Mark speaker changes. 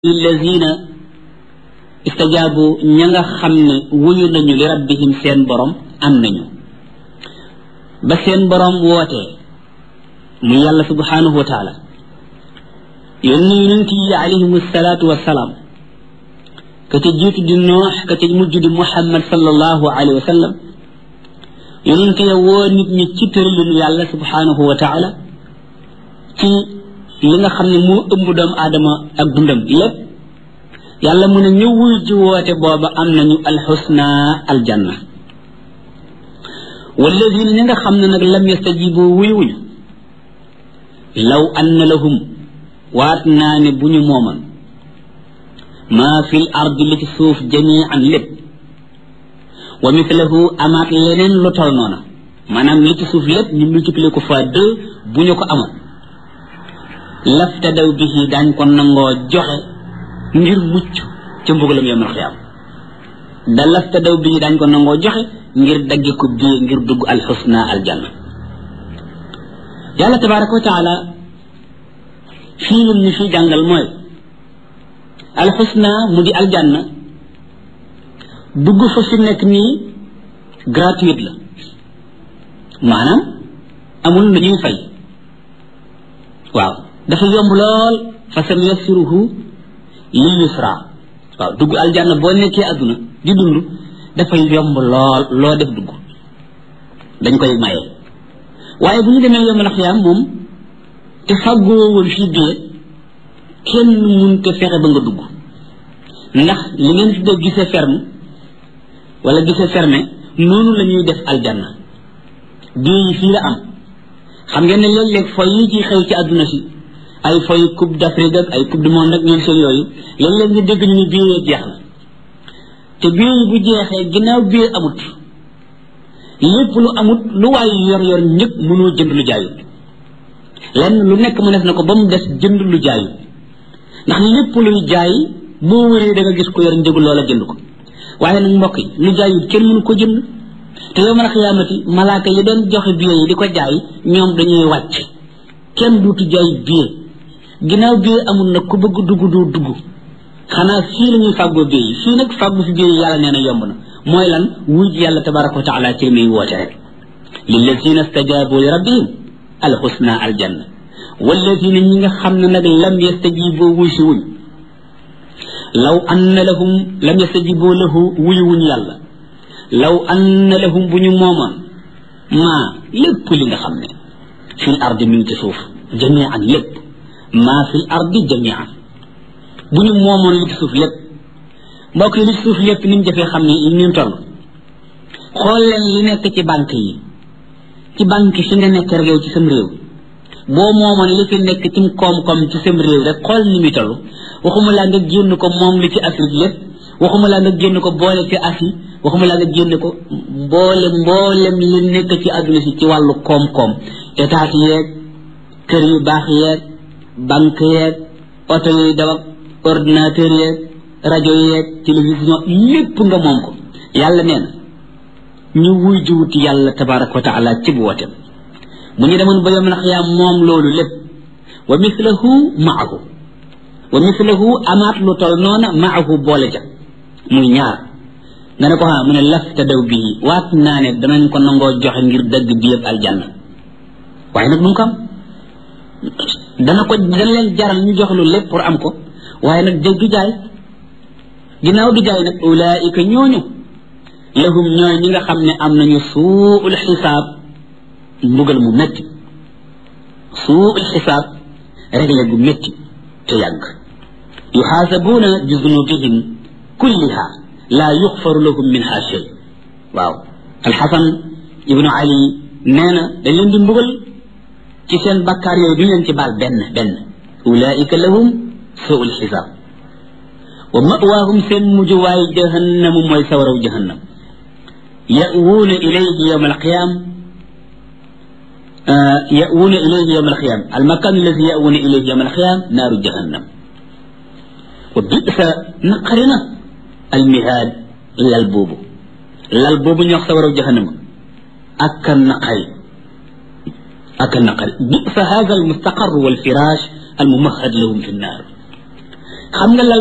Speaker 1: lillazina istajaabu ña nga xam ne wuyu nañu li rabbihim seen borom am nañu ba seen borom wootee mu yàlla subhanahu wa taala yónni yonent yi alayhim salaatu wassalaam ka ca jiitu di noox ka ca mujj di muhammad sallallahu alayhi wa sallam yonent ya woo nit ñi ci tëralinu yàlla subhanahu wa taala ci li nga xam ne moo ëmb doomu aadama ak dundam lépp yàlla mu ne ñu wuy ji woote booba am nañu alxusna aljanna walladina ñi nga xam ne nag lam yastajibu wuy wuñu law anna lahum waat naa ne bu ñu mooman maa fil ardi li ci suuf jamian lépp wa mithlahu amaat leneen lu tol noona maanaam li ci suuf lépp ñu multiplier ko fois deux bu ñu ko amoon laftadaw bihi daañ ko nangoo joxe ngir mucc ca mbugalam yawmal xiyaam da laftadaw bihi daañ ko nangoo joxe ngir dagge ko bii ngir dugg alxusna aljanna yàlla tabaraka wa taala fii lim ñu fii jàngal mooy alxusna mu di aljanna dugg fa fi nekk nii gratuite la maanaam amul lu ñuy fay waaw dafa yomb lool fa sa yassiruhu lil yusra waaw dugg aljanna boo nekkee adduna di dund dafay yomb lool loo def dugg dañ koy maye waaye bu ñu demee yomb na xiyaam moom te fàggoo woon fii bee kenn mun te fexe ba nga dugg ndax li ngeen tuddee gisee ferme wala gisee fermé noonu la ñuy def aljanna bii yi fii la am xam ngeen ne léeg-léeg foy yi ci xew ci àdduna si ay foy coupe d'Afrique ak ay coupe du monde ak ñoom seen yooyu léeg-léeg nga dégg ñu ni bii jeex na te bii yi bu jeexee ginnaaw bii amut lépp lu amut lu waay yor yor ñëpp mënoo jënd lu jaayut lenn lu nekk mu def na ko ba mu des jënd lu jaayut ndax lépp luy jaay boo wëree da nga gis ko yor njëgu loola jënd ko waaye nag mbokk yi lu jaayut kenn mënu ko jënd te yow man xiyaamati malaaka yi doon joxe billet yi di ko jaay ñoom dañuy wàcc kenn duutu jaay billet ginnaaw billet amul nag ku bëgg dugg doo dugg xanaa fii la ñuy fàggoo billet yi fii nag fàggu fi billet yi yàlla nee na yomb na mooy lan wuj yàlla tabaraka wa taala ci li muy woote rek lillazina stajabu li rabbihim alxusna aljanna wallazina ñi nga xam ne nag lam yastajibu wuy si wuñ law anna lahum lam yastajibu lahu wuy wuñ yàlla law anna lahum bu ñu moomoon maa lépp li nga xam ne fil ardi mi ngi ci suuf jamian lépp maa fil ardi jamian bu ñu moomoon li ci suuf lépp mbokk yi li ci suuf lépp ni mu jafee xam ne ni mu toll xool leen li nekk ci banque yi ci banque fi nga nekk rek yow ci sam réew boo moomoon li fi nekk ci koom-koom ci sam réew rek xool ni muy toll waxuma laa nga génn ko moom li ci Afrique lépp waxuma laa nga génn ko boole ci Asie waxuma laa nga génn ko mboole mboolem li nekk ci àdduna si ci wàllu koom-koom état yeeg kër yu baax yeeg banque yeeg oto yuy daw ak ordinateur yeeg rajo yeeg télévision lépp nga moom ko yàlla nee na ñu wuy jiwuti yàlla tabaraka wa taala ci bu wotem bu ñu demoon ba yom nax yaa moom loolu lépp wa mislahu maahu wa mislahu amaat lu tol noona maahu boole ja muy ñaar nga ne ko ah mu ne lafta daw bii waat naa ne danañ ko nangoo joxe ngir dëgg bi yëpp aljanna waaye nag mun ko am dana ko dana leen jaral ñu jox lu lépp pour am ko waaye nag dëgg du jaay ginnaaw du jaay nag ulaika ñooñu lahum ñooy ñi nga xam ne am nañu suul xisaab mbugal mu métti suul xisaab réglé gu métti te yàgg yuxaasabuuna bi zunubihim kulliha laa yuxfaru lahum minha shay waaw alxasan ibnu ali nee na dañ leen di mbugal ci seen bakkaar yooyu duñ leen ci baal benn benn ulaika lahum suu lxisaab wa mawaahum seen mujjuwaay jahannamu mooy sawaraw jahannam yawuuna ilayhi yowma alqiyam yawuuna ilayhi yowma alqiyam almakan alladi yawuuna ilayhi yowma alqiyam naaru jahannam wa bisa naqarina almihaad lal boobu lal boobu ñu wax sa waraw jahannama ak a naqari ak a naqari bisa hada almustaqar walfirash almumahad lahum fi nnaar xam nga lal